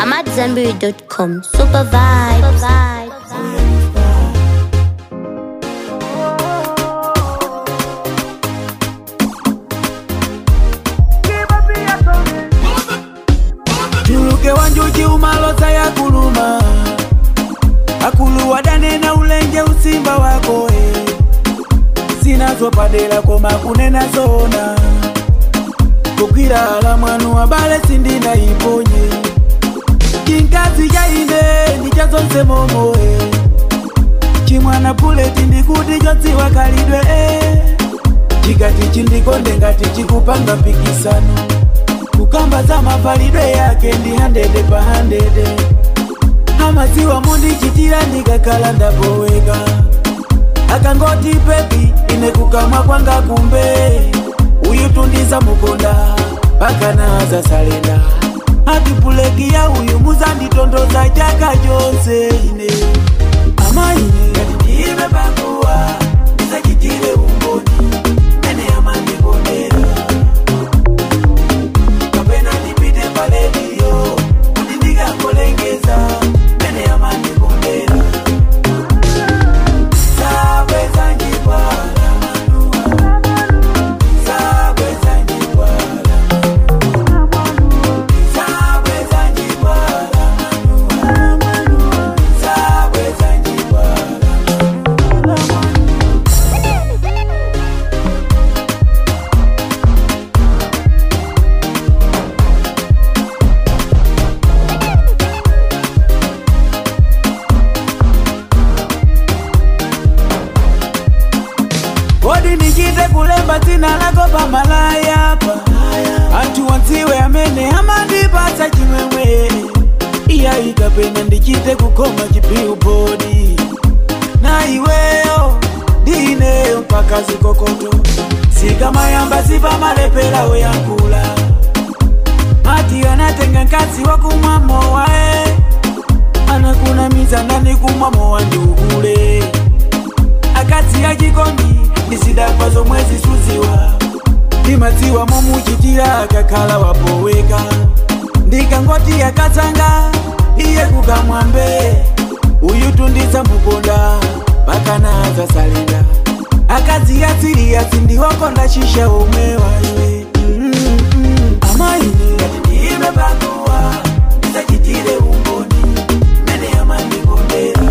I'm at Zenberry.com. Super vibes. tuluke wanjuji umaloza ya kuluma akuluwa danena ulenje usimba wako e sinazopadela koma kunena zona kukwilala mwanu wabale sindina iponye chinkazi jaine ndichazonse momo e chimwana puleti ndikuti chodziwa kalidwe e chikati chindikonde ngati chikupanga mpikisano kukamba za mapalidwe yake ndi handede pa handede amaziwa mundichitira ndikakhala ndapoweka akangoti pepi ine kukamwa kwanga kumbe uyu tundiza mukonda pakana zasalenda ati puleki ya uyu muzanditondoza chaka chonse ine ama ine ngati ndiime pakuwa ndisachitire umboni mene amandikondera kapena ndipite paledio kuti ndikakolengeza mene amandikondera sabweza njipala manuwa sabweza njipala sabweza njipala manuwa sabweza njipala kodi nichite kulemba dzina lako pamalaya pa anthu wadziwe amene amandipatsa chimwemwe iya ikapena ndichite kukhoma chipilubodi na iweyo ndineyo mpaka zikokoto sikamayamba sipamalepera woyankhula mati anatenga mkazi wakumwa mowae anakunamiza ndani kumwa mowa ndi ukule akadzi achikondi ndisidakwa zomwe zisuziwa ndimadziwa momuchitira akakhala wapoweka ndikangoti akatsanga iye kukamwambe uyu tundiza mukonda pakana zasalenda akadzi atsiriyatsi ndiwokonda shisha omwe waiwe mm -mm. amaine ngati ndiime pakuwa ndisachitire umboni mene amandikondera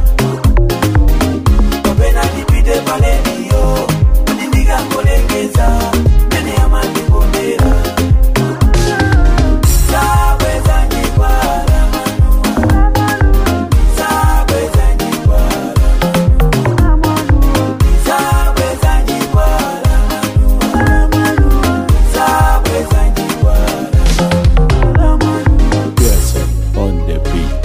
kapena ndipite paledio kuti ndikangolengeza mene amandikondera sabweza njikwala manuwa sabweza njikwala sabweza njikwala manuwa sabweza njikwala Yes, on the beat.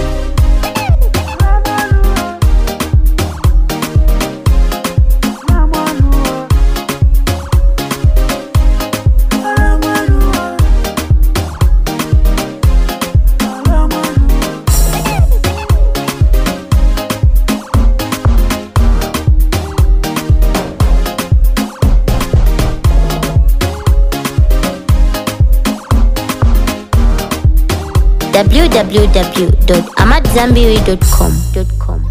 www.amatzambiri.com.